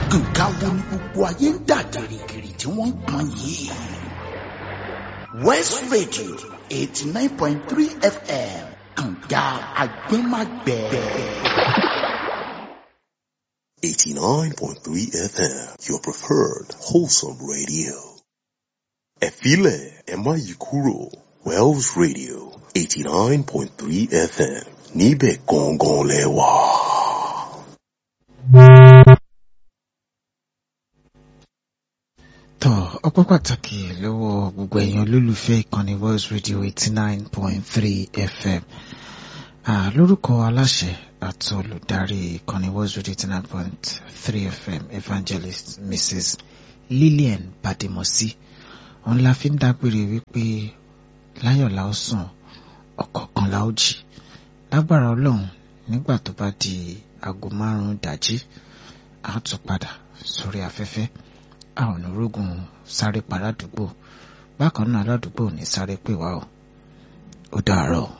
nǹkan wo ni gbogbo ayé ń dà gìrìgìrì tí wọ́n ń pọn yìí. west radio eighty nine point three fm kànga agbẹ́magbẹ́. 89.3 FM, your preferred wholesome radio. Efile Emayikuro, Wells Radio, 89.3 FM, Nibe Gongon Lewa. tọ́ ọpẹ́ pàtàkì lọ́wọ́ gbogbo èèyàn olólùfẹ́ ìkànnì World Radio eighty nine point three FM Ah, lórúkọ aláṣẹ àti olùdarí ìkànnì World Radio eighty nine point three FM evangelist Mrs Lillian Badimosi òun la fi ń dágbére wípé láyọ̀ la ó sùn ọ̀kọ̀ọ̀kan la ó jí lágbára ọlọ́run nígbà tó bá di aago márùn-ún dájí a ó tún padà sórí afẹ́fẹ́ a ò ní rógun sáré pa ládùúgbò bákan náà aládùúgbò ò ní sáré pè wá o ó dàárọ̀.